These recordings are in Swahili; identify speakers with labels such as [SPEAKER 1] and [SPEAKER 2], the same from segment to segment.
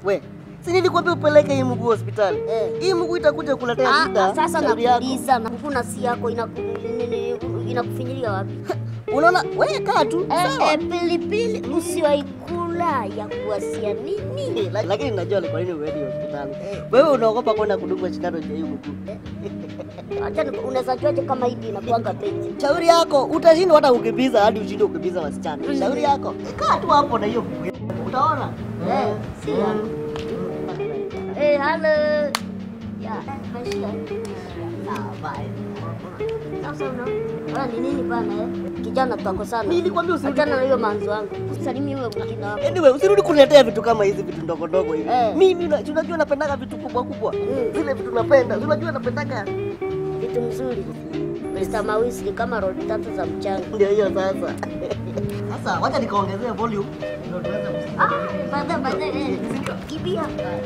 [SPEAKER 1] We, si nilikwambia upeleke hii mguu hospitali?
[SPEAKER 2] Eh.
[SPEAKER 1] Hii mguu itakuja kuletea
[SPEAKER 2] Ah,
[SPEAKER 1] shida.
[SPEAKER 2] ah, sasa
[SPEAKER 1] shauri yako.
[SPEAKER 2] nakuuliza na kuna si yako inaku- nini- inakufinyilia wapi?
[SPEAKER 1] Unaona, we kaa tu.
[SPEAKER 2] Eh,
[SPEAKER 1] sawa.
[SPEAKER 2] eh, pilipili usiwaikula ya kuwasia nini?
[SPEAKER 1] Eh, la- Lakini najua ni kwa nini uendi hospitali. Wewe unaogopa kwenda kudungwa sindano ya hii mguu.
[SPEAKER 2] Acha ni- unaweza juaje kama hivi inakuanga penzi?
[SPEAKER 1] Shauri yako, utashindwa hata ukimbiza hadi ushinde ukimbiza wasichana. Shauri yako. Kaa tu hapo na hiyo mguu. yako. Utaona.
[SPEAKER 2] Eh, si yako. Eh, hello. Ya, maisha.
[SPEAKER 1] Ah, bye.
[SPEAKER 2] Sasa una Wala ni nini bana eh? Kijana tutakosana.
[SPEAKER 1] Nilikwambia usirudi.
[SPEAKER 2] Achana na hiyo manzo wangu. Usalimie wewe mwingine hapo.
[SPEAKER 1] Anyway, usirudi kuniletea vitu kama hizi vitu ndogo ndogo hivi.
[SPEAKER 2] Eh.
[SPEAKER 1] Mimi na- si unajua napendaga vitu kubwa kubwa.
[SPEAKER 2] Mm.
[SPEAKER 1] Zile vitu napenda. Si unajua napendaga.
[SPEAKER 2] Vitu mzuri. Mr. Mawisi ni kama rodi tatu za mchanga.
[SPEAKER 1] Ndio hiyo sasa. Sasa wacha nikaongezea volume ndio tuweze kusikia.
[SPEAKER 2] Ah, baadaye baadaye. eh, Kimbia.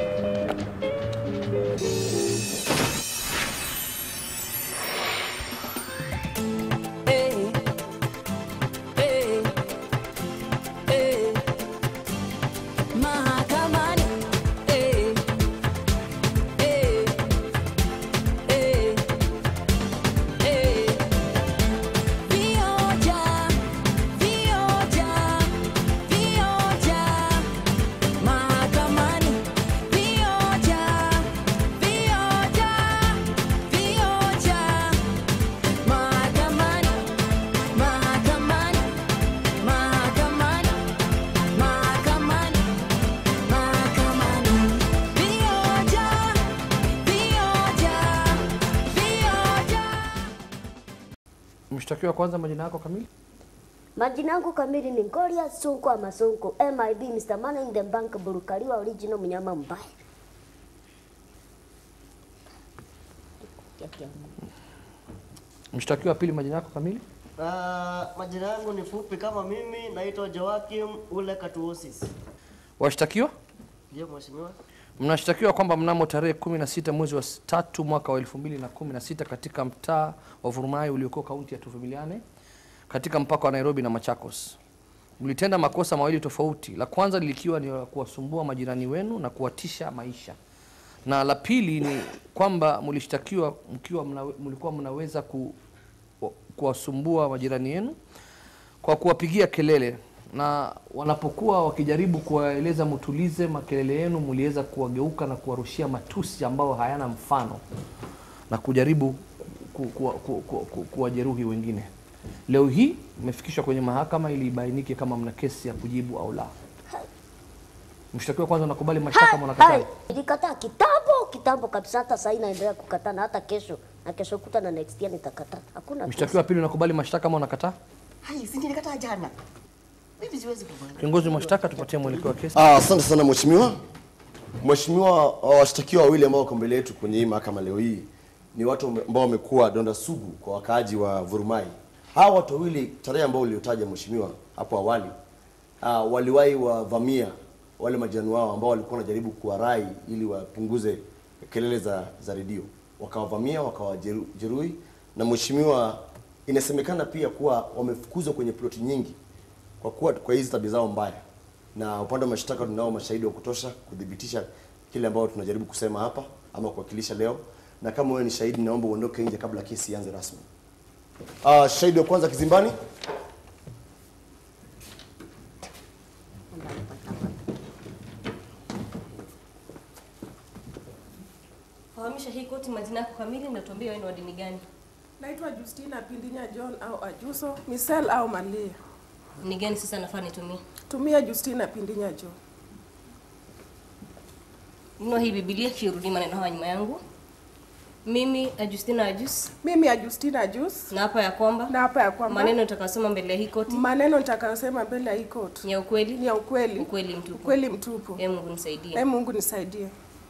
[SPEAKER 3] Hey, hey, hey. Mahakamani. Hey, hey, hey, hey. Vioja, vioja, vioja. Mahakamani. Vioja, vioja, vioja. Mahakamani, mahakamani, mahakamani, mahakamani, mahakamani. Vioja, vioja, vioja.
[SPEAKER 4] Mshtakiwa kwanza, majina yako kamili?
[SPEAKER 2] Majina yangu kamili ni Ngoria Sonko ama Sonko MIB Mr. Money in the Bank Burukaliwa original mnyama mbaya.
[SPEAKER 4] Mshtakiwa pili, majina yako kamili?
[SPEAKER 1] Ah, majina yangu ni fupi kama mimi, naitwa Joakim Ule Katuosis.
[SPEAKER 4] Washtakiwa
[SPEAKER 1] Ndio mheshimiwa.
[SPEAKER 4] mnashtakiwa kwamba mnamo tarehe 16 mwezi wa s- tatu mwaka wa 2016 katika mtaa wa Vurumai uliokuwa kaunti ya Tuvumiliane katika mpaka wa Nairobi na Machakos mlitenda makosa mawili tofauti. La kwanza likiwa ni la kuwasumbua majirani wenu na kuwatisha maisha, na la pili ni kwamba mlishtakiwa mkiwa mnawe, mlikuwa mnaweza ku, kuwasumbua majirani yenu kwa kuwapigia kelele na wanapokuwa wakijaribu kuwaeleza mtulize makelele yenu, mliweza kuwageuka na kuwarushia matusi ambayo hayana mfano na kujaribu ku, ku, ku, ku, ku, kuwajeruhi wengine. Leo hii imefikishwa kwenye mahakama ili ibainike kama mna kesi ya kujibu au la. Mshtakiwa kwanza, unakubali mashtaka ama unakataa?
[SPEAKER 2] Hai, Nilikataa kitambo kitambo kabisa, hata sasa naendelea kukataa na hata kesho na kesho kuta na next year nitakataa. Hakuna
[SPEAKER 4] Mshtakiwa pili, unakubali mashtaka ama unakataa?
[SPEAKER 1] Hai, si nilikataa jana. Mimi siwezi kubali.
[SPEAKER 4] Kiongozi wa mashtaka, tupatie mwelekeo wa kesi.
[SPEAKER 5] Ah, Asante sana mheshimiwa. Mheshimiwa, washtakiwa wawili ambao wako mbele yetu kwenye hii mahakama leo hii ni watu ambao wamekuwa donda sugu kwa wakaaji wa Vurumai. Hawa watu wawili, tarehe ambao uliotaja mheshimiwa hapo awali, ah, waliwahi wavamia wale majirani wao ambao walikuwa wanajaribu kuwarai ili wapunguze kelele za, za redio, wakawavamia wakawajeruhi, na mheshimiwa, inasemekana pia kuwa wamefukuzwa kwenye ploti nyingi kwa kuwa kwa hizi tabia zao mbaya, na upande wa mashtaka tunao mashahidi wa kutosha kudhibitisha kile ambao tunajaribu kusema hapa ama kuwakilisha leo, na kama wewe ni shahidi, naomba uondoke nje kabla kesi ianze rasmi. Uh, shahidi wa kwanza kizimbani.
[SPEAKER 6] Fahamisha hii koti majina yako kamili na tuambie wewe ni wa dini gani?
[SPEAKER 7] Naitwa Justina Pindinya John au Ajuso, Misel au Malia.
[SPEAKER 6] Ni gani sasa nafaa nitumie?
[SPEAKER 7] Tumia Justina Pindinya John.
[SPEAKER 6] Nunua hii Biblia kirudi maneno haya nyuma yangu. Mimi Ajustina Ajus
[SPEAKER 7] Mimi ya Justina Jus
[SPEAKER 6] na hapa ya kwamba
[SPEAKER 7] na hapa ya kwamba
[SPEAKER 6] maneno nitakayosema mbele ya hii koti
[SPEAKER 7] maneno nitakayosema mbele ya hii court
[SPEAKER 6] ni ya ukweli,
[SPEAKER 7] ni ya ukweli,
[SPEAKER 6] ukweli mtupu.
[SPEAKER 7] ukweli mtupu.
[SPEAKER 6] Ee Mungu nisaidie.
[SPEAKER 7] Ee Mungu nisaidie.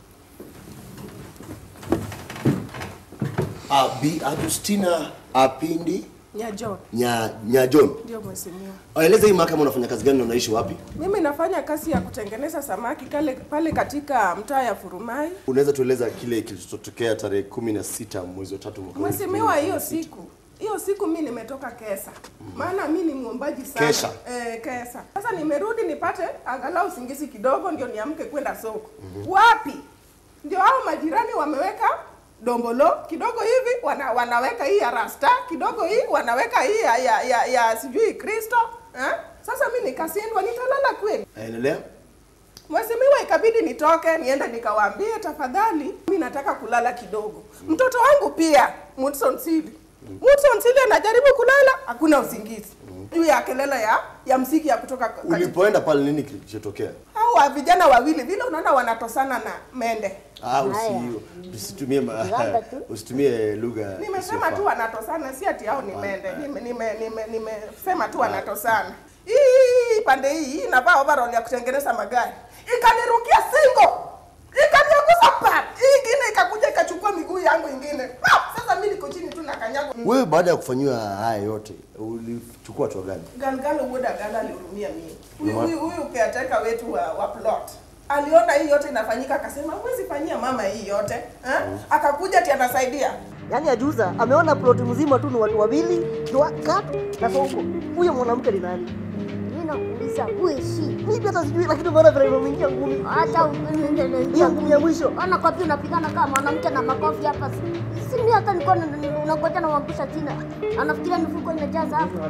[SPEAKER 5] Uh, Bi Agustina Apindi
[SPEAKER 7] Nya John
[SPEAKER 5] nya, nya John.
[SPEAKER 7] ndio mheshimiwa.
[SPEAKER 5] Eleza hii mahakama unafanya kazi gani na unaishi wapi?
[SPEAKER 7] Mimi nafanya kazi ya kutengeneza samaki kale, pale katika mtaa ya Furumai.
[SPEAKER 5] Unaweza tueleza kile kilichotokea tarehe kumi na sita mwezi wa tatu mwaka huu?
[SPEAKER 7] Mheshimiwa, hiyo siku hiyo siku mi nimetoka kesa maana mi ni mwombaji sana
[SPEAKER 5] Kesa.
[SPEAKER 7] eh, kesa sasa nimerudi nipate angalau usingizi kidogo ndio niamke kwenda soko wapi ndio hao majirani wameweka dombolo kidogo hivi wana, wanaweka hii ya rasta kidogo hii wanaweka hii ya, ya, ya, ya sijui kristo eh? sasa mi nikasindwa nitalala kweli
[SPEAKER 5] Endelea.
[SPEAKER 7] Mheshimiwa, ikabidi nitoke niende nikawaambie, tafadhali mi nataka kulala kidogo. Mtoto wangu pia Mudson Sili, Mudson Sili anajaribu kulala, hakuna usingizi juu ya kelele ya ya msiki ya kutoka ka-
[SPEAKER 5] Ulipoenda pale nini kilichotokea?
[SPEAKER 7] hao wa vijana wawili vile unaona wanatosana na mende.
[SPEAKER 5] Ah, usi,
[SPEAKER 2] Haya.
[SPEAKER 5] usitumie ma,
[SPEAKER 2] Labda tu.
[SPEAKER 5] usitumie lugha.
[SPEAKER 7] Nimesema
[SPEAKER 5] isiyofaa.
[SPEAKER 7] tu wanatosana, si ati hao ni mende. Nime- nime- nime- Nimesema tu wanatosana. Hii pande hii hii inavaa overall ya kutengeneza magari, ikanirukia singo, ikanianguza pa, hii ingine ikakuja ikachukua miguu yangu ingine. Pa! Sasa mimi niko chini tu na kanyago.
[SPEAKER 5] Wewe baada ya kufanyiwa haya yote ulichukua hatua gani?
[SPEAKER 7] Galgalo Woda Gala alihurumia mimi. Huyu huyu huyu caretaker wetu wa, wa plot aliona hii yote inafanyika, akasema huwezi fanyia mama hii yote eh? Akakuja ati anasaidia
[SPEAKER 1] Yaani ajuza ameona ploti mzima tu ni watu wawili, Dwa- Kat na Sonko. Huyo mwanamke ni nani?
[SPEAKER 2] Mimi nakuuliza who is she?
[SPEAKER 1] Mimi hata sijui, lakini umeona vile imeingia ngumi.
[SPEAKER 2] Hata
[SPEAKER 1] Hiyo ngumi ya mwisho.
[SPEAKER 2] Ona kwa pia unapigana kama mwanamke na makofi hapa. Si si mimi hata nilikuwa na- na- unangoja na uangusha chini. Anafikiria mifuko imejaza hapa.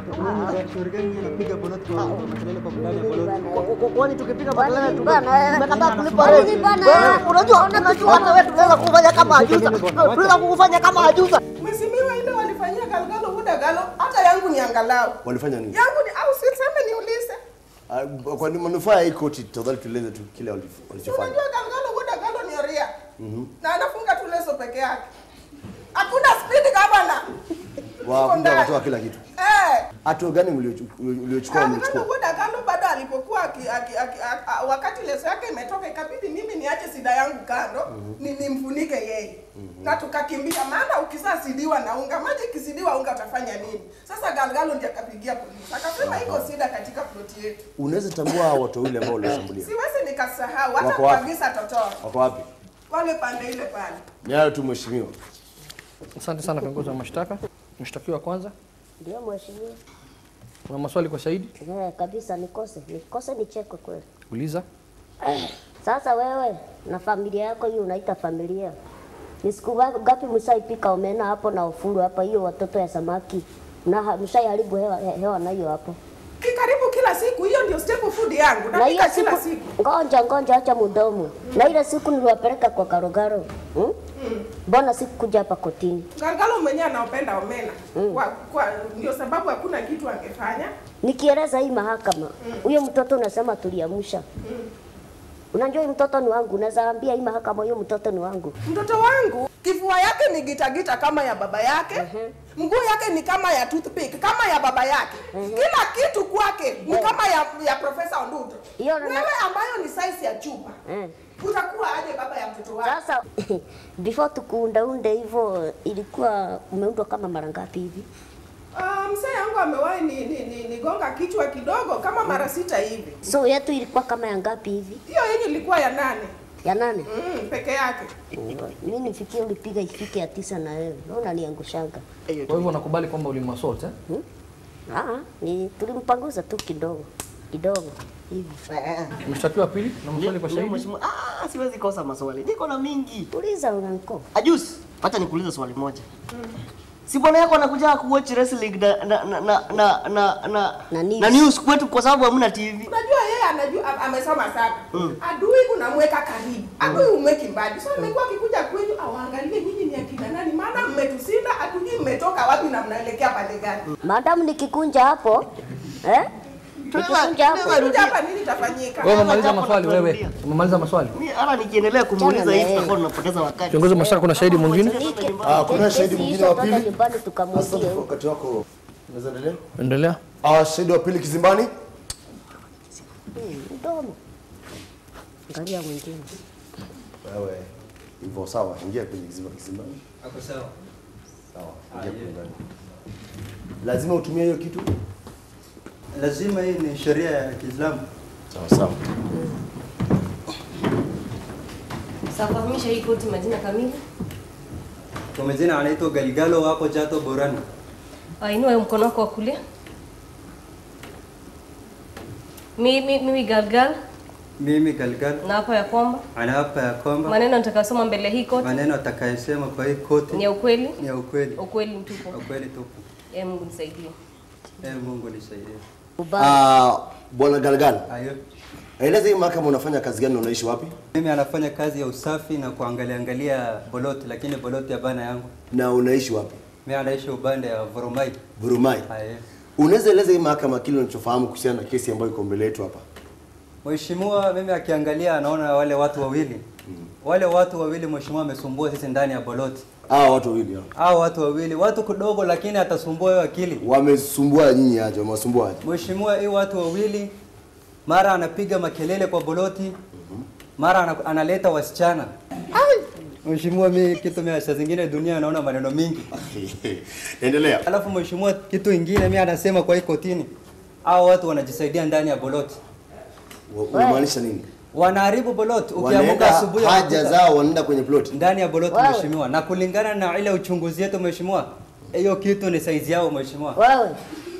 [SPEAKER 1] Kwa- kwa- kwa- Kwani tukipiga
[SPEAKER 2] Kwani
[SPEAKER 1] makelele
[SPEAKER 2] ni
[SPEAKER 1] tume-
[SPEAKER 2] bana, eh?
[SPEAKER 1] tumekataa kulipa
[SPEAKER 2] Kwani
[SPEAKER 1] rent.
[SPEAKER 2] ni bana,
[SPEAKER 1] Wewe,
[SPEAKER 2] eh?
[SPEAKER 1] Unajua,
[SPEAKER 2] Ona
[SPEAKER 1] unajua
[SPEAKER 2] kitu
[SPEAKER 1] hata wewe tunaweza kufanya kama ajuza. Tunaweza kukufanya kama ajuza.
[SPEAKER 7] Mheshimiwa, ile walifanyia Galgalo Woda Galo, hata yangu ni angalau
[SPEAKER 5] Walifanya nini?
[SPEAKER 7] yangu ni au siseme niulize.
[SPEAKER 5] Ah, Kwa nini manufaa ya hii koti tafadhali tueleze tu kile walif-
[SPEAKER 7] Si
[SPEAKER 5] walichofanya.
[SPEAKER 7] Unajua Galgalo Woda Galo ni oria na anafunga tu leso peke yake, hakuna speed governor
[SPEAKER 5] Wa
[SPEAKER 7] Uko
[SPEAKER 5] kumbe
[SPEAKER 7] ndani.
[SPEAKER 5] wakatoa kila kitu.
[SPEAKER 7] eh.
[SPEAKER 5] Hatua gani mliochu- mliochukua
[SPEAKER 7] Galgalo
[SPEAKER 5] mlichukua?
[SPEAKER 7] Woda Galo bado alipokuwa aki, aki, aki, a- a- wakati leso yake imetoka, ikabidi mimi niache sida yangu kando ni nimfunike yeye na tukakimbia, maana ukisasidiwa na unga maji ikisidiwa unga utafanya nini? Sasa Galgalo ndiye akapigia polisi akasema iko sida katika ploti yetu.
[SPEAKER 5] Unaweza tambua hao watu wawili ambao walioshambulia.
[SPEAKER 7] Siwezi nikasahau hata
[SPEAKER 5] Wako wapi?
[SPEAKER 7] kuagiza totoa
[SPEAKER 5] Wako wapi?
[SPEAKER 7] wale pande ile pale.
[SPEAKER 5] Ni hayo tu mheshimiwa.
[SPEAKER 4] Asante sana kiongozi wa mashtaka. Mshtakiwa wa kwanza,
[SPEAKER 2] Ndio mheshimiwa.
[SPEAKER 4] una maswali kwa shahidi?
[SPEAKER 2] Eh, kabisa nikose. Nikose nichekwe kweli.
[SPEAKER 4] Uliza.
[SPEAKER 2] Sasa wewe na familia yako hiyo unaita familia. Ni siku ga- ngapi mshaipika omena hapo na ufuru hapa hiyo watoto ya samaki? Na mshaiharibu hewa, he- hewa na hiyo hapo.
[SPEAKER 7] Ki karibu kila siku, hiyo ndio staple food yangu.
[SPEAKER 2] Na hiyo
[SPEAKER 7] Napika
[SPEAKER 2] siku
[SPEAKER 7] kila siku.
[SPEAKER 2] ngoja ngoja, acha mudomo. Na ile siku niliwapeleka kwa Karogaro. Hmm? Mbona sikukuja hapa kotini?
[SPEAKER 7] Galgalo mwenyewe anaopenda omena. Kwa, kwa ndio sababu hakuna kitu angefanya.
[SPEAKER 2] Nikieleza hii mahakama, huyo mtoto unasema tuliamsha. Unajua hii mtoto ni wangu, unaweza ambia hii mahakama huyo mtoto ni wangu.
[SPEAKER 7] Mtoto wangu kifua yake ni gitagita kama ya baba yake. Mguu yake ni kama ya toothpick kama ya baba yake. Kila kitu kwake ni kama ya, ya Profesa Onduto.
[SPEAKER 2] Hiyo na-
[SPEAKER 7] Wewe ambayo ni size ya chupa.
[SPEAKER 2] Eh.
[SPEAKER 7] Utakuwa aje baba ya mtoto wako?
[SPEAKER 2] Sasa before tukuundaunde hivyo, ilikuwa umeundwa kama mara ngapi hivi?
[SPEAKER 7] Ah, mzee yangu amewahi ni, ni, ni, nigonga kichwa kidogo kama mara sita hivi.
[SPEAKER 2] So yetu ilikuwa kama ya ngapi hivi?
[SPEAKER 7] Hiyo yenye ilikuwa ya nane
[SPEAKER 2] Ya nane?
[SPEAKER 7] mm, peke yake.
[SPEAKER 2] Mimi nifikie ulipiga ifike ya tisa na wewe. Naona niangushanga.
[SPEAKER 4] Kwa hivyo unakubali kwamba ulimwassault eh?
[SPEAKER 2] Ah, ni tulimpanguza tu kidogo kidogo hivi.
[SPEAKER 4] Mshtakiwa wa pili, na maswali kwa
[SPEAKER 1] Ndio,
[SPEAKER 4] shahidi?
[SPEAKER 1] mheshimiwa. Ah, siwezi kosa maswali. Niko na mingi.
[SPEAKER 2] Uliza unaniko.
[SPEAKER 1] Ajusi, acha nikuulize swali moja. Si bwana yako anakuja kuwatch wrestling na na na na na na na,
[SPEAKER 2] Na news.
[SPEAKER 1] na news kwetu kwa sababu hamna TV.
[SPEAKER 7] Unajua yeye anajua am- amesoma sana. Adui unamweka karibu. Adui umweki mbali. So amekuwa akikuja kwenyu awaangalie nyinyi ni akina nani maana mmetusinda hatujui mmetoka wapi na mnaelekea pande gani.
[SPEAKER 2] Madam nikikunja hapo eh? Nikikunja hapo.
[SPEAKER 7] Kuja hapa nini itafanyika?
[SPEAKER 4] Wewe umemaliza
[SPEAKER 1] Jambo
[SPEAKER 4] maswali
[SPEAKER 1] la
[SPEAKER 4] wewe?
[SPEAKER 1] kurudia.
[SPEAKER 4] Umemaliza maswali?
[SPEAKER 1] Mimi hata nikiendelea kumuuliza
[SPEAKER 2] Chana na
[SPEAKER 1] hivi
[SPEAKER 2] yeye.
[SPEAKER 1] tutakuwa tunapoteza wakati.
[SPEAKER 4] Kiongozi wa mashtaka, kuna shahidi mwingine?
[SPEAKER 2] Nike-
[SPEAKER 5] Ah, kuna
[SPEAKER 2] kesi
[SPEAKER 5] shahidi
[SPEAKER 2] hizo
[SPEAKER 5] mwingine wa
[SPEAKER 2] twende
[SPEAKER 5] pili?
[SPEAKER 2] nyumbani
[SPEAKER 5] Sasa
[SPEAKER 2] tukamwambie.
[SPEAKER 5] wakati wako unaweza endelea?
[SPEAKER 4] Endelea.
[SPEAKER 5] Ah, shahidi wa pili kizimbani.
[SPEAKER 2] Hmm, Mdomo. Angalia mwingine.
[SPEAKER 5] Wewe hivyo sawa, ingia kwenye kizimba kizimbani. Hapo sawa. Sawa, ingia kwenye ndani. Lazima utumie hiyo kitu?
[SPEAKER 8] Lazima hii ni sheria ya Kiislamu.
[SPEAKER 5] Sawa sawa.
[SPEAKER 6] Safahamisha hii koti majina kamili.
[SPEAKER 8] Kwa majina anaitwa Galgalo wako Chato Borana.
[SPEAKER 6] Ah, Inua mkono wako wa kulia. Mimi mimi Galgal
[SPEAKER 8] Mimi Galgal
[SPEAKER 6] na hapa ya kwamba
[SPEAKER 8] anaapa ya kwamba
[SPEAKER 6] maneno nitakayosoma mbele ya hii koti
[SPEAKER 8] maneno atakayesema kwa hii koti
[SPEAKER 6] ni ya ukweli,
[SPEAKER 8] ni ya ukweli,
[SPEAKER 6] ukweli mtupu.
[SPEAKER 8] ukweli tupu.
[SPEAKER 6] Ee Mungu nisaidie.
[SPEAKER 8] Ee Mungu nisaidie.
[SPEAKER 5] Ah, bwana Galgal,
[SPEAKER 8] Ayo.
[SPEAKER 5] eleza hii mahakama unafanya kazi gani na unaishi wapi?
[SPEAKER 8] Mimi anafanya kazi ya usafi na kuangalia angalia boloti, lakini boloti ya bana yangu.
[SPEAKER 5] Na unaishi wapi?
[SPEAKER 8] Mimi anaishi upande ya Vurumai.
[SPEAKER 5] Burumai.
[SPEAKER 8] Ayo.
[SPEAKER 5] Unaweza eleza hii mahakama kile unachofahamu kuhusiana na kesi ambayo iko mbele yetu hapa?
[SPEAKER 8] Mheshimiwa, mimi akiangalia anaona wale watu wawili. Wale watu wawili mheshimiwa amesumbua sisi ndani ya boloti.
[SPEAKER 5] Hawa watu wawili hao.
[SPEAKER 8] Hao watu wawili, watu kidogo lakini atasumbua hiyo akili.
[SPEAKER 5] Wamesumbua nyinyi aje? Wamewasumbua aje?
[SPEAKER 8] Mheshimiwa, hii watu wawili mara anapiga makelele kwa boloti, mara ana, analeta wasichana. Mheshimiwa, mimi kitu mimi saa zingine dunia naona maneno mingi.
[SPEAKER 5] Endelea.
[SPEAKER 8] Alafu mheshimiwa, kitu ingine mimi anasema kwa hii kotini, hao watu wanajisaidia ndani ya boloti,
[SPEAKER 5] Wa- Unamaanisha nini?
[SPEAKER 8] wanaharibu boloti. Ukiamka
[SPEAKER 5] Wanaenda
[SPEAKER 8] asubuhi
[SPEAKER 5] haja
[SPEAKER 8] unakuta-
[SPEAKER 5] zao wanaenda kwenye plot.
[SPEAKER 8] ndani ya boloti
[SPEAKER 2] Wewe.
[SPEAKER 8] mheshimiwa, na kulingana na ile uchunguzi yetu mheshimiwa, hiyo kitu ni saizi yao mheshimiwa.
[SPEAKER 2] Wewe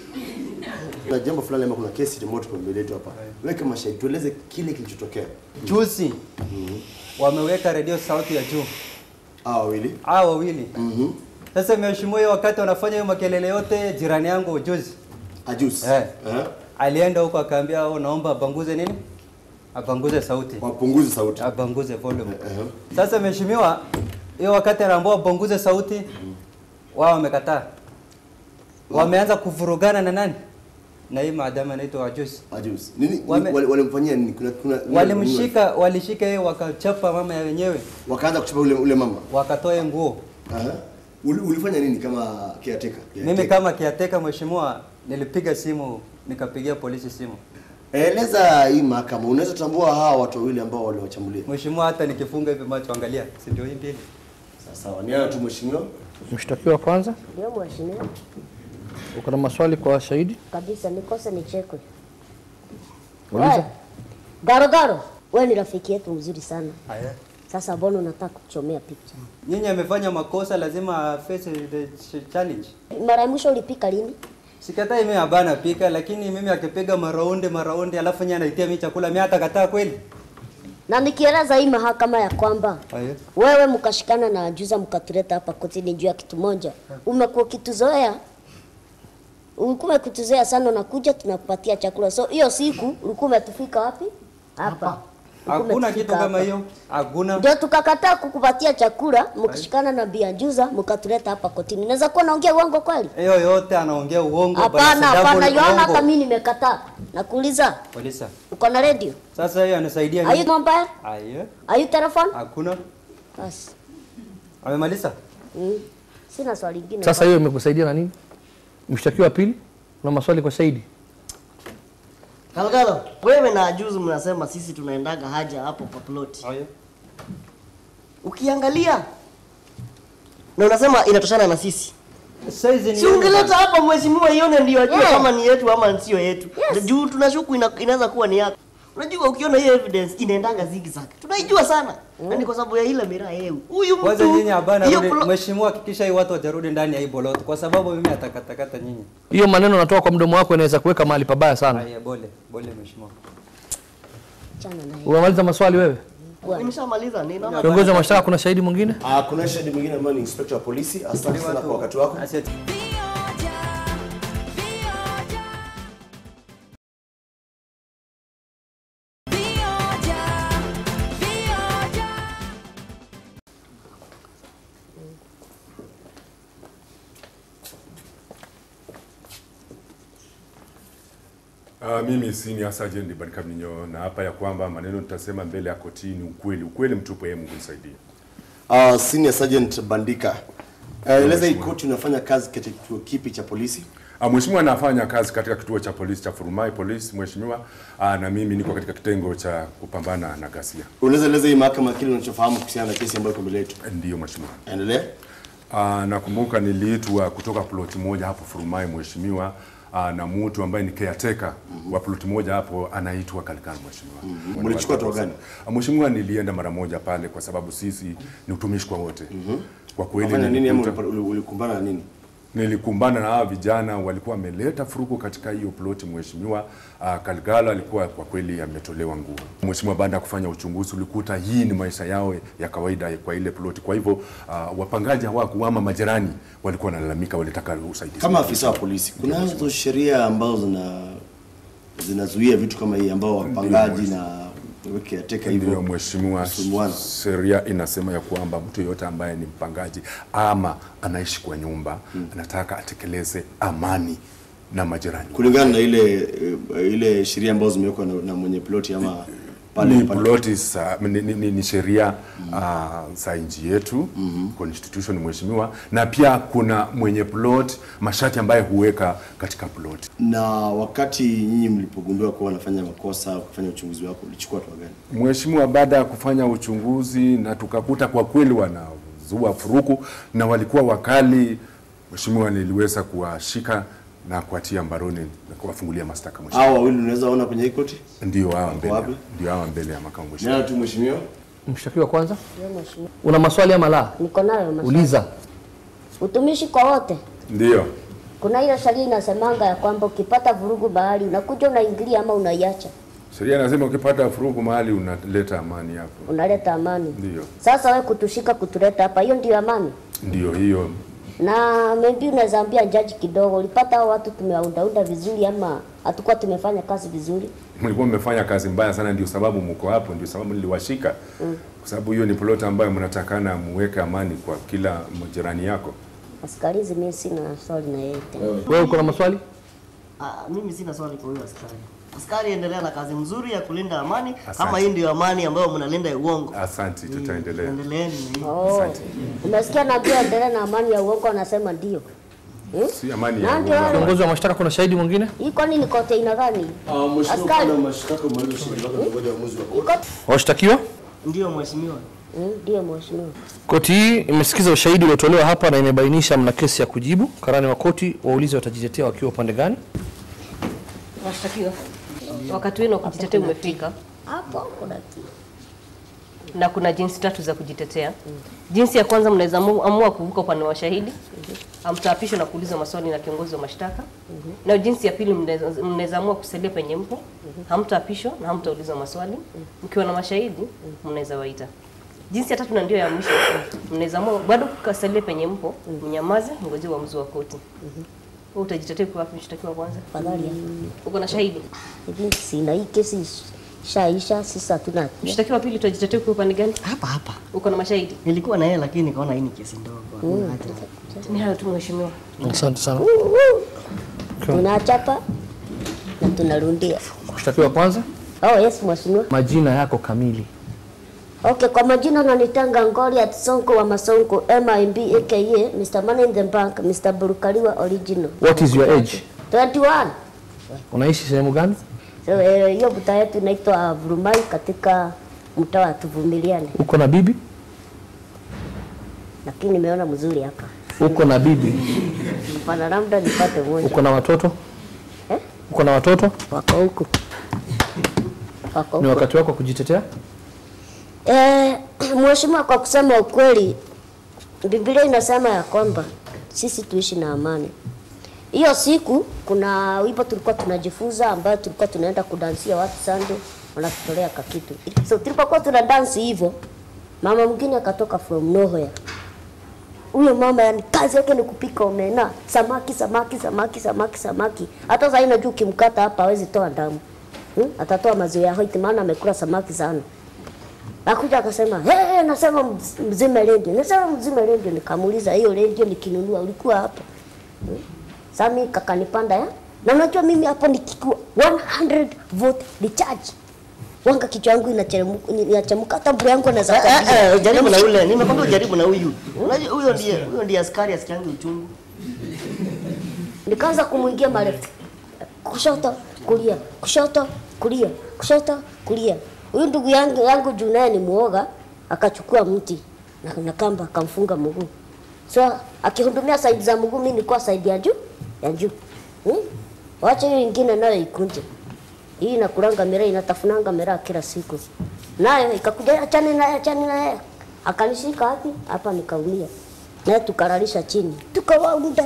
[SPEAKER 5] Kuna jambo fulani ama kuna kesi moto kwa mbele yetu hapa. Wewe kama shahidi tueleze kile kilichotokea.
[SPEAKER 8] Juzi wameweka redio sauti ya juu
[SPEAKER 5] Hawa wawili.
[SPEAKER 8] hao wawili
[SPEAKER 5] Mhm.
[SPEAKER 8] Sasa mheshimiwa, hiyo wakati wanafanya hiyo makelele yote, jirani yangu juzi
[SPEAKER 5] Ajuzi.
[SPEAKER 8] Eh.
[SPEAKER 5] Eh.
[SPEAKER 8] alienda huko akaambia, oh, naomba abanguze nini, abanguze sauti,
[SPEAKER 5] Wapunguze sauti.
[SPEAKER 8] abanguze volume.
[SPEAKER 5] Eh.
[SPEAKER 8] Sasa mheshimiwa, hiyo wakati anaambia wapunguze sauti, wao wamekataa, wameanza kuvurugana na nani na hii maadamu anaitwa Wajuzi.
[SPEAKER 5] Ajuzi. Nini
[SPEAKER 8] Wame-
[SPEAKER 5] wale- walimfanyia nini? Kuna kuna
[SPEAKER 8] Walimshika, walishika yeye wakachapa mama ya wenyewe,
[SPEAKER 5] wakaanza kuchapa ule ule mama.
[SPEAKER 8] wakatoa yeye nguo.
[SPEAKER 5] Aha. Uli- Ulifanya nini kama caretaker?
[SPEAKER 8] Mimi kama kiateka mheshimiwa, nilipiga simu nikapigia polisi simu.
[SPEAKER 5] Eleza hii mahakama, unaweza tambua hawa watu wawili ambao waliwachambulia.
[SPEAKER 8] Mheshimiwa, hata nikifunga hivi macho, angalia, si ndio hii mbili?
[SPEAKER 5] Sawa, ni hayo tu mheshimiwa.
[SPEAKER 4] Mshtakiwa kwanza,
[SPEAKER 2] ndio mheshimiwa
[SPEAKER 4] uko na maswali kwa shahidi?
[SPEAKER 2] kabisa, nikose nichekwe.
[SPEAKER 4] Uliza.
[SPEAKER 2] Wewe, Garo Garo, wewe ni rafiki yetu mzuri sana.
[SPEAKER 8] Haya.
[SPEAKER 2] Sasa mbona unataka kuchomea picha?
[SPEAKER 8] Nyinyi amefanya makosa, lazima face the ch- challenge.
[SPEAKER 2] Mara ya mwisho ulipika lini?
[SPEAKER 8] Sikatai mimi abana pika, lakini mimi akipiga maraundi maraundi, alafu nyinyi anaitia mimi chakula, mimi hata kataa kweli?
[SPEAKER 2] Na nikieleza hii mahakama ya kwamba
[SPEAKER 8] Haya.
[SPEAKER 2] wewe mkashikana na ajuza mkatuleta hapa kotini juu ya kitu moja, umekuwa ukituzoea ulikuwa ukituzoea sana, unakuja tunakupatia chakula. So hiyo siku ulikuwa umetufika wapi? Hapa. Ulikuwa
[SPEAKER 8] Hakuna
[SPEAKER 2] umetufika
[SPEAKER 8] kitu kama
[SPEAKER 2] hapa.
[SPEAKER 8] hiyo, hakuna.
[SPEAKER 2] Ndio tukakataa kukupatia chakula, mkashikana na biajuza mkatuleta hapa kotini. Naweza kuwa naongea uongo kweli?
[SPEAKER 8] Hiyo yote anaongea uongo.
[SPEAKER 2] Hapana,
[SPEAKER 8] basi
[SPEAKER 2] hapana,
[SPEAKER 8] double
[SPEAKER 2] Yohana,
[SPEAKER 8] uongo.
[SPEAKER 2] hata mimi nimekataa. Nakuuliza,
[SPEAKER 8] Polisa.
[SPEAKER 2] uko na radio?
[SPEAKER 8] Sasa hiyo anasaidia
[SPEAKER 2] Are you
[SPEAKER 8] nini?
[SPEAKER 2] mobile?
[SPEAKER 8] Haya.
[SPEAKER 2] Are you telephone?
[SPEAKER 8] Hakuna.
[SPEAKER 2] Basi.
[SPEAKER 8] Amemaliza?
[SPEAKER 2] Mm. Sina swali lingine.
[SPEAKER 4] Sasa hiyo imekusaidia na nini? Mshtakiwa wa pili, una maswali kwa shahidi?
[SPEAKER 1] Kalkalo, wewe na ajuzi mnasema sisi tunaendaga haja hapo kwa ploti.
[SPEAKER 8] Haya.
[SPEAKER 1] Ukiangalia na unasema inatoshana na sisi.
[SPEAKER 8] Saizi ni
[SPEAKER 1] Si ungeleta hapa mheshimiwa ione ndio ajue
[SPEAKER 2] Yeah.
[SPEAKER 1] kama ni yetu ama sio yetu.
[SPEAKER 2] Yes.
[SPEAKER 1] Juu tunashuku ina, inaweza kuwa ni yako. Unajua ukiona hiyo evidence inaendaga zigzag. Tunaijua sana. Na ni kwa sababu ya ile miraa yeu. Huyu mtu.
[SPEAKER 8] Kwanza nyinyi hapana,
[SPEAKER 1] hiyo
[SPEAKER 8] rudi-
[SPEAKER 1] plo-
[SPEAKER 8] mheshimiwa, hakikisha hii watu wajarudi ndani ya hii boloti, kwa sababu mimi atakatakata nyinyi.
[SPEAKER 4] Hiyo maneno natoka kwa mdomo wako inaweza kuweka mahali pabaya sana.
[SPEAKER 8] Haya, bole bole, mheshimiwa.
[SPEAKER 2] Chana na hiyo.
[SPEAKER 4] Umemaliza maswali wewe?
[SPEAKER 1] Nimeshamaliza ni naona
[SPEAKER 4] Kiongozi wa mashtaka, kuna shahidi mwingine?
[SPEAKER 5] Ah, kuna shahidi mwingine ambaye ni inspector wa polisi. Asante sana kwa wakati wako.
[SPEAKER 8] Asante.
[SPEAKER 3] Vioja, vioja. Vioja, vioja.
[SPEAKER 9] Uh, mimi senior sergeant Barika Mninyo na hapa ya kwamba maneno nitasema mbele ya kotini ukweli, ukweli mtupu, yeye Mungu nisaidie.
[SPEAKER 5] Ah, Senior Sergeant Bandika. Uh, eleza hii
[SPEAKER 9] Mheshimiwa.
[SPEAKER 5] koti unafanya kazi katika kituo kipi cha polisi?
[SPEAKER 9] Uh, mheshimiwa anafanya kazi katika kituo cha polisi cha Furumai Police mheshimiwa, uh, na mimi niko katika kitengo cha kupambana na ghasia.
[SPEAKER 5] Unaweza eleza hii mahakama kile unachofahamu kuhusiana na kesi ambayo iko mbele yetu.
[SPEAKER 9] Ndiyo mheshimiwa.
[SPEAKER 5] Endelea.
[SPEAKER 9] Uh, nakumbuka niliitwa kutoka ploti moja hapo Furumai mheshimiwa, uh, na mtu ambaye ni caretaker wa ploti moja hapo anaitwa Kalikani mheshimiwa.
[SPEAKER 5] Mlichukua hatua gani?
[SPEAKER 9] Uh, mheshimiwa, nilienda mara moja pale kwa sababu sisi ni utumishi kwa wote. Kwa kweli
[SPEAKER 5] Unafanya nini ama
[SPEAKER 9] nilikuta-
[SPEAKER 5] ulipa- uli- ulikumbana na nini?
[SPEAKER 9] nilikumbana na hawa vijana walikuwa wameleta furuku katika hiyo ploti. Mheshimiwa uh, Kalgalo alikuwa kwa kweli ametolewa nguo. Mheshimiwa, baada ya kufanya uchunguzi, ulikuta hii ni maisha yao ya kawaida kwa ile ploti. Kwa hivyo uh, wapangaji hawaku ama majirani walikuwa wanalalamika, walitaka usaidizi.
[SPEAKER 5] Kama afisa wa polisi, kuna hizo sheria ambazo zina zinazuia vitu kama hii ambao wapangaji na caretaker
[SPEAKER 9] Ndio
[SPEAKER 5] hivyo
[SPEAKER 9] mheshimiwa,
[SPEAKER 5] kusumbuana.
[SPEAKER 9] sheria inasema ya kwamba mtu yeyote ambaye ni mpangaji ama anaishi kwa nyumba anataka atekeleze amani na majirani.
[SPEAKER 5] kulingana na ile eh, ile sheria ambazo zimewekwa na, na mwenye ploti ama pale
[SPEAKER 9] ni
[SPEAKER 5] pale-
[SPEAKER 9] ploti sa, ni, ni, ni, ni sheria uh, za nchi yetu constitution mheshimiwa, na pia kuna mwenye plot masharti ambaye huweka katika plot.
[SPEAKER 5] na wakati nyinyi mlipogundua kuwa wanafanya makosa kufanya uchunguzi wako ulichukua hatua gani?
[SPEAKER 9] Mheshimiwa, baada ya kufanya uchunguzi na tukakuta kwa kweli wanazua furuku na walikuwa wakali, Mheshimiwa, niliweza kuwashika na kuwatia mbaroni na kuwafungulia mashtaka mheshimiwa.
[SPEAKER 5] Hao wawili unaweza ona kwenye hii koti?
[SPEAKER 9] Ndio hawa mbele,
[SPEAKER 5] wapi?
[SPEAKER 9] ndio hawa mbele ya makamu mheshimiwa.
[SPEAKER 5] Nani tu mheshimiwa?
[SPEAKER 4] Mshtakiwa kwanza,
[SPEAKER 2] Ndio mheshimiwa.
[SPEAKER 4] una maswali ama la?
[SPEAKER 2] Niko nayo maswali.
[SPEAKER 4] Uliza.
[SPEAKER 2] Utumishi kwa wote.
[SPEAKER 9] Ndio.
[SPEAKER 2] Kuna ile sheria inasemanga ya kwamba ukipata vurugu mahali unakuja unaingilia ama unaiacha,
[SPEAKER 9] Sheria inasema ukipata furuku mahali unaleta amani hapo.
[SPEAKER 2] unaleta amani.
[SPEAKER 9] Ndio.
[SPEAKER 2] Sasa we kutushika kutuleta hapa, hiyo ndio amani?
[SPEAKER 9] Ndio hiyo.
[SPEAKER 2] Na maybe unaweza ambia jaji kidogo, ulipata hao watu tumewaundaunda vizuri ama hatukuwa tumefanya kazi vizuri?
[SPEAKER 9] Mlikuwa mmefanya kazi mbaya sana, ndio sababu mko hapo, ndio sababu niliwashika. Kwa sababu hiyo ni plot ambayo mnatakana muweke amani kwa kila jirani yako.
[SPEAKER 2] Askarizi, mimi sina swali na yeye tena.
[SPEAKER 4] Wewe uko na maswali?
[SPEAKER 1] Ah, mimi sina swali kwa huyo askari. Askari, endelea na kazi mzuri ya kulinda amani.
[SPEAKER 9] Asante.
[SPEAKER 1] Kama hii ndio amani ambayo mnalinda ya uongo.
[SPEAKER 9] Asante, tutaendelea.
[SPEAKER 1] Endeleeni na hiyo.
[SPEAKER 2] Oh, umesikia naambia endelea na amani ya uongo, anasema ndio. Hmm?
[SPEAKER 9] Si amani
[SPEAKER 2] Na
[SPEAKER 9] ya
[SPEAKER 2] ndio
[SPEAKER 9] uongo.
[SPEAKER 2] wale-
[SPEAKER 4] Kiongozi wa mashtaka, kuna shahidi mwingine?
[SPEAKER 2] Hii kwani ni kote aina gani? Askari.
[SPEAKER 5] mashtaka mwalimu shahidi wako ngoja uamuzi wa
[SPEAKER 2] Iko
[SPEAKER 4] Washtakiwa?
[SPEAKER 1] Ndio mheshimiwa.
[SPEAKER 2] Mm, ndio mheshimiwa.
[SPEAKER 4] Koti hii imesikiza ushahidi uliotolewa hapa na imebainisha mna kesi ya kujibu. Karani wa koti waulize watajitetea wakiwa upande gani.
[SPEAKER 6] Washtakiwa, wakati wenu wa kujitetea umefika
[SPEAKER 2] Hapo kuna kitu.
[SPEAKER 6] na kuna jinsi tatu za kujitetea. Jinsi ya kwanza, mnaweza amu- amua kuvuka upande wa shahidi, hamtaapishwa na kuulizwa maswali na kiongozi wa mashtaka. Na jinsi ya pili, mnaweza- mnaweza amua kusalia penye mpo, hamtaapishwa na hamtaulizwa maswali. Mkiwa na mashahidi, mnaweza waita. Jinsi ya tatu na ndio ya mwisho, mnaweza amua bado kukasalia penye mpo, mnyamaze, ngoje uamuzi wa koti. Wewe utajitetea kwa wapi, mshtakiwa kwanza?
[SPEAKER 2] Fadhali ya.
[SPEAKER 6] Uko na shahidi?
[SPEAKER 2] Hivi sina hii kesi shaisha, sisi hatuna hatia.
[SPEAKER 6] Mshtakiwa wa pili utajitetea kwa upande gani?
[SPEAKER 1] Hapa hapa.
[SPEAKER 6] Uko na mashahidi?
[SPEAKER 1] Nilikuwa na yeye lakini nikaona hii ni kesi ndogo. Hakuna haja.
[SPEAKER 6] Ni hayo tu mheshimiwa.
[SPEAKER 4] Asante sana.
[SPEAKER 2] Tunachapa na tunarundia.
[SPEAKER 4] Mshtakiwa kwanza,
[SPEAKER 2] Oh yes mheshimiwa.
[SPEAKER 4] majina yako kamili.
[SPEAKER 2] Okay, kwa majina nanitanga Ngoli at Sonko wa Masonko MIB aka Mr. Money in the Bank, Mr. Burukaliwa original.
[SPEAKER 4] What is your age?
[SPEAKER 2] 21.
[SPEAKER 4] Unaishi sehemu gani?
[SPEAKER 2] So eh, hiyo buta yetu inaitwa Vurumai katika mtaa wa Tuvumiliane,
[SPEAKER 4] Uko na bibi?
[SPEAKER 2] lakini nimeona mzuri hapa.
[SPEAKER 4] Uko na bibi?
[SPEAKER 2] Hapana, labda nipate mmoja.
[SPEAKER 4] Uko na watoto?
[SPEAKER 2] Eh?
[SPEAKER 4] Uko na watoto?
[SPEAKER 2] Wako huku. Wako
[SPEAKER 4] Ni
[SPEAKER 2] huku.
[SPEAKER 4] wakati wako wa kujitetea?
[SPEAKER 2] Eh, mheshimiwa, kwa kusema ukweli, Biblia inasema ya kwamba sisi tuishi na amani. Hiyo siku kuna wimbo tulikuwa tunajifunza ambayo tulikuwa tunaenda kudansia watu sando wanatutolea kakitu. So tulipokuwa tuna dance hivyo, mama mwingine akatoka from nowhere. Huyo mama yani kazi yake ni kupika omena, samaki, samaki, samaki, samaki, samaki. Hata sasa unajua ukimkata hapa hawezi toa damu. Hmm? Atatoa maziwa ya white maana amekula samaki sana. Akuja akasema, hey, nasema mz- mzime redio. Nasema mzime redio. Nikamuuliza hiyo redio nikinunua ulikuwa hapo? Hmm? Sami kakanipanda ya. Na unajua mimi hapo nikikuwa 100 volt recharge. Wanga kichwa yangu inachemuka inachemuka hata mbura yangu anaweza
[SPEAKER 1] Eh, eh,
[SPEAKER 2] kuambia.
[SPEAKER 1] eh, jaribu na ule. Nimekwambia ujaribu na huyu. Unajua huyo ndiye huyo ndiye askari asikiangi uchungu.
[SPEAKER 2] Nikaanza kumwingia marefu. Kushoto, kulia, kushoto, kulia, kushoto, kulia. Huyu ndugu yangu yangu juu naye ni muoga, akachukua mti na, na kamba akamfunga mguu. So akihudumia saidi za mguu, mimi nilikuwa saidi ya juu ya juu. Hmm? Wacha hiyo ingine nayo ikunje. Hii inakulanga miraa, inatafunanga miraa kila siku. Nayo ikakuja achane naye, achane naye. Akanishika wapi? Hapa nikaumia. Naye tukaralisha chini. Tukawaunda,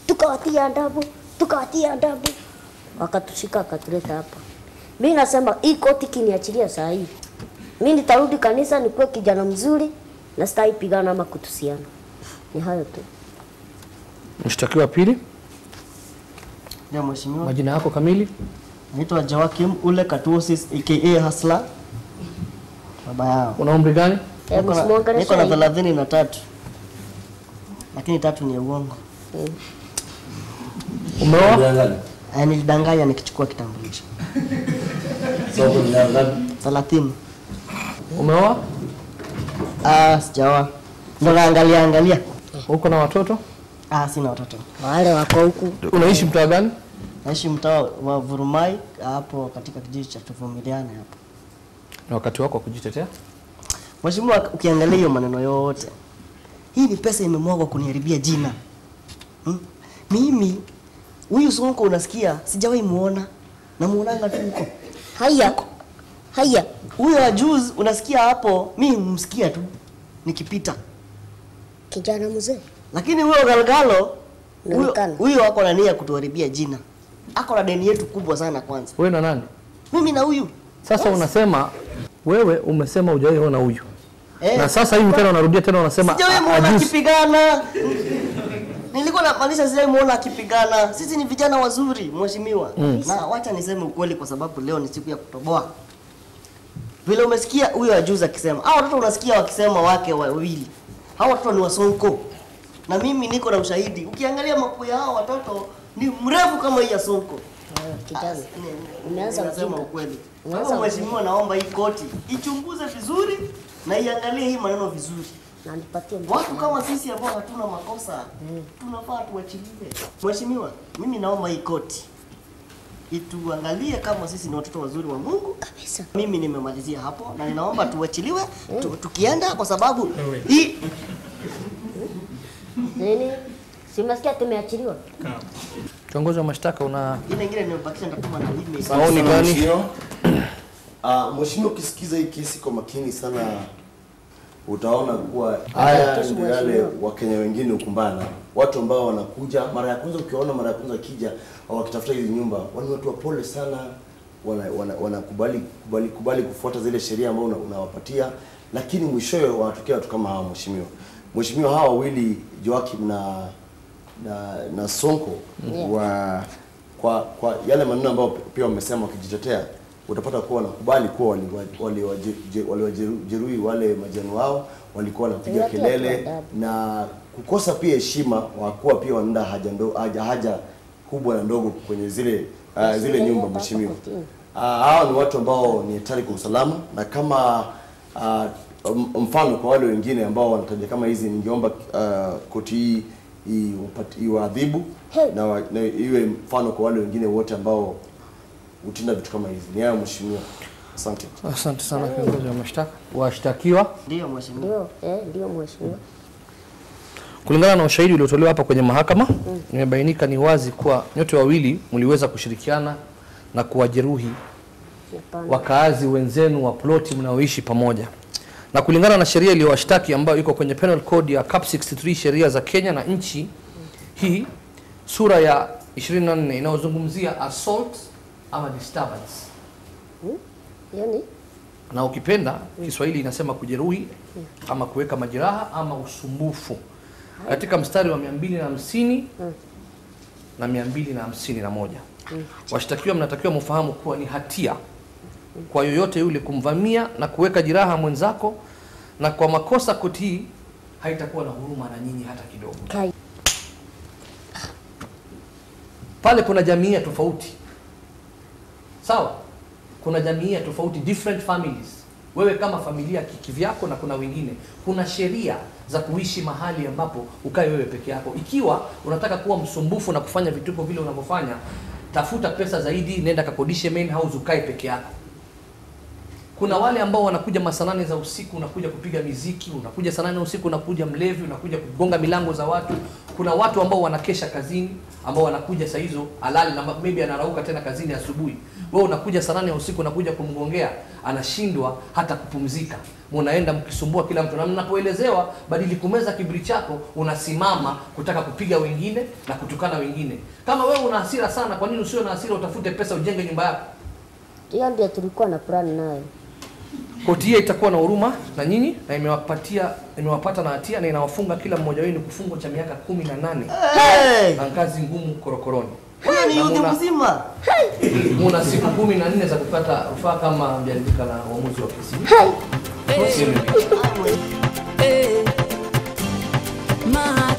[SPEAKER 2] tukawatia adabu, tukawatia adabu, wakatushika akatuleta hapa. Mi nasema hii koti kiniachilia saa hii, mi nitarudi kanisa nikuwe kijana mzuri na sitaki pigana ama kutusiana. Ni hayo tu.
[SPEAKER 4] Mshtakiwa wa pili,
[SPEAKER 1] Ndio mheshimiwa.
[SPEAKER 4] majina yako kamili?
[SPEAKER 1] Naitwa Joakim Ule Katuosis aka Hasla. Baba yao.
[SPEAKER 4] Una umri gani?
[SPEAKER 2] Eh,
[SPEAKER 1] Niko na-
[SPEAKER 2] msimwongeleshe
[SPEAKER 1] Niko na
[SPEAKER 2] hivi.
[SPEAKER 1] thelathini na tatu. Lakini tatu ni ya uongo.
[SPEAKER 4] Umeoa?
[SPEAKER 1] Eh, nilidanganya nikichukua kitambulisho. Thelathini.
[SPEAKER 4] Umeoa?
[SPEAKER 1] Ah, sijaoa. Ndo naangalia angalia.
[SPEAKER 4] Uko na watoto?
[SPEAKER 1] Ah, sina watoto.
[SPEAKER 2] Wale wako huku
[SPEAKER 4] Unaishi mtaa gani?
[SPEAKER 1] Naishi mtaa wa Vurumai hapo katika kijiji cha Tuvumiliane hapo.
[SPEAKER 4] Na wakati wako wa kujitetea?
[SPEAKER 1] Mheshimiwa, ukiangalia hiyo maneno yote, hii ni pesa imemwagwa kuniharibia jina hmm? Mimi huyu Sonko unasikia, sijawahi muona, namuonanga tu huko.
[SPEAKER 2] haya haya,
[SPEAKER 1] Huyo Ajuz unasikia hapo, mi msikia tu nikipita,
[SPEAKER 2] kijana mzee
[SPEAKER 1] lakini huyo Galgalo huyo-
[SPEAKER 2] Inaonekana.
[SPEAKER 1] huyo ako na nia ya kutuharibia jina, ako na deni yetu kubwa sana. Kwanza
[SPEAKER 4] Wewe na nani?
[SPEAKER 1] mimi na huyu
[SPEAKER 4] Sasa unasema wewe umesema hujawahi ona huyu.
[SPEAKER 1] eh,
[SPEAKER 4] Na sasa hivi tena unarudia tena unasema
[SPEAKER 1] sijawahi
[SPEAKER 4] a-
[SPEAKER 1] muona
[SPEAKER 4] Ajuz.
[SPEAKER 1] akipigana. Nilikuwa namaanisha sijawahi muona akipigana. Sisi ni vijana wazuri, mheshimiwa. Na wacha niseme ukweli, kwa sababu leo ni siku ya kutoboa. Vile umesikia huyo ajuzi akisema, hao watoto unasikia wakisema wake wawili, hao watoto ni wasonko, na mimi niko na ushahidi. Ukiangalia mapua ya hao watoto ni mrefu kama hii ya sonko.
[SPEAKER 2] kijana,
[SPEAKER 1] Ni-
[SPEAKER 2] Umeanza
[SPEAKER 1] Nasema
[SPEAKER 2] ujinga.
[SPEAKER 1] ukweli.
[SPEAKER 2] Umeanza
[SPEAKER 1] Sasa mheshimiwa, naomba hii koti ichunguze vizuri na iangalie hii maneno vizuri.
[SPEAKER 2] na nipatie mtoto
[SPEAKER 1] Watu kama sisi ambao hatuna makosa tunafaa tuachiliwe. Mheshimiwa, mimi naomba hii koti ituangalie kama sisi ni watoto wazuri wa Mungu.
[SPEAKER 2] kabisa.
[SPEAKER 1] Mimi nimemalizia hapo na ninaomba tuachiliwe tu, tukienda kwa sababu hii
[SPEAKER 2] Nini? Simesikia tumeachiliwa.
[SPEAKER 4] Kiongozi wa mashtaka una
[SPEAKER 1] ile ingine nimebakisha nitatuma na email.
[SPEAKER 4] maoni gani?
[SPEAKER 5] Mheshimiwa. Ah, Mheshimiwa, ukisikiza hii kesi kwa makini sana utaona kuwa haya
[SPEAKER 2] Kesi
[SPEAKER 5] ndio yale
[SPEAKER 2] mheshimiwa.
[SPEAKER 5] Wakenya wengine hukumbana, watu ambao wanakuja mara ya kwanza, ukiwaona mara ya kwanza wakija au wakitafuta hizi nyumba, wani watu wapole sana, wanakubali wana, wanakubali kubali, kubali kufuata zile sheria ambao una- unawapatia, lakini mwishowe wanatokea watu kama hawa. Mheshimiwa, Mheshimiwa, hawa wawili Joakim na na, na Sonko
[SPEAKER 2] Yeah.
[SPEAKER 5] wa kwa kwa yale maneno ambayo pia wamesema wakijitetea, utapata kuwa wanakubali kuwa waliwajeruhi wali, wali, wali, wali wale majani wao, walikuwa wanapiga
[SPEAKER 2] Tuliwatia tu
[SPEAKER 5] kelele
[SPEAKER 2] adabu.
[SPEAKER 5] na kukosa pia heshima, wakuwa pia wanaenda haja, ndo, haja, haja kubwa na ndogo kwenye zile uh, zile
[SPEAKER 2] Shule
[SPEAKER 5] nyumba
[SPEAKER 2] hapa
[SPEAKER 5] mheshimiwa.
[SPEAKER 2] kotini.
[SPEAKER 5] Uh, hawa ni watu ambao ni hatari kwa usalama na kama uh, m- mfano kwa wale wengine ambao wanataja kama hizi, ningeomba uh, koti hii iwapati- iwaadhibu
[SPEAKER 2] Hey.
[SPEAKER 5] na, wa- na iwe mfano kwa wale wengine wote ambao hutenda vitu kama hizi. Ni hayo mheshimiwa, asante.
[SPEAKER 4] Asante sana kiongozi wa mashtaka. Washtakiwa
[SPEAKER 1] Ndio mheshimiwa.
[SPEAKER 2] Ndio, eh, ndio mheshimiwa.
[SPEAKER 4] Kulingana na ushahidi uliotolewa hapa kwenye mahakama, imebainika ni wazi kuwa nyote wawili mliweza kushirikiana na kuwajeruhi
[SPEAKER 2] Hapana.
[SPEAKER 4] wakaazi wenzenu wa ploti mnaoishi pamoja. Na kulingana na sheria iliyowashtaki ambayo iko kwenye Penal Code ya Cap 63 sheria za Kenya na nchi hii sura ya 24 inayozungumzia assault ama disturbance
[SPEAKER 2] Yaani
[SPEAKER 4] na ukipenda Kiswahili inasema kujeruhi ama kuweka majeraha ama usumbufu katika mstari wa 250 na 251. Washtakiwa mnatakiwa mfahamu kuwa ni hatia kwa yoyote yule kumvamia na kuweka jeraha mwenzako, na kwa makosa koti hii haitakuwa na huruma na nyinyi hata kidogo.
[SPEAKER 2] kai
[SPEAKER 4] Pale kuna jamii ya tofauti, sawa? Kuna jamii ya tofauti, different families. Wewe kama familia ki- kivyako, na kuna wengine. Kuna sheria za kuishi mahali ambapo ukae wewe peke yako. Ikiwa unataka kuwa msumbufu na kufanya vituko vile unavyofanya, tafuta pesa zaidi, nenda kakodishe main house, ukae peke yako. kuna wale ambao wanakuja masaa nane za usiku unakuja kupiga miziki unakuja saa nane usiku unakuja mlevi unakuja kugonga milango za watu kuna watu ambao wanakesha kazini ambao wanakuja saa hizo alali na maybe anarauka tena kazini asubuhi wewe unakuja saa nane ya usiku unakuja kumgongea anashindwa hata kupumzika munaenda mkisumbua kila mtu na mnapoelezewa badili kumeza kiburi chako unasimama kutaka kupiga wengine na kutukana wengine kama wewe una hasira sana kwa nini usiwe na hasira utafute pesa ujenge nyumba yako
[SPEAKER 2] Hiyo ndio tulikuwa na plan nayo.
[SPEAKER 4] koti hiyo itakuwa na huruma na nyinyi na imewapatia imewapata na hatia na inawafunga kila mmoja wenu kifungo cha miaka kumi na nane
[SPEAKER 1] Hey!
[SPEAKER 4] na kazi ngumu korokoroni
[SPEAKER 1] Huyo ni
[SPEAKER 4] Na
[SPEAKER 1] yudhi
[SPEAKER 4] muna-
[SPEAKER 1] mzima.
[SPEAKER 4] muna siku kumi na nne za kukata rufaa kama mjaridhika na uamuzi wa kesi
[SPEAKER 3] Eh, mahali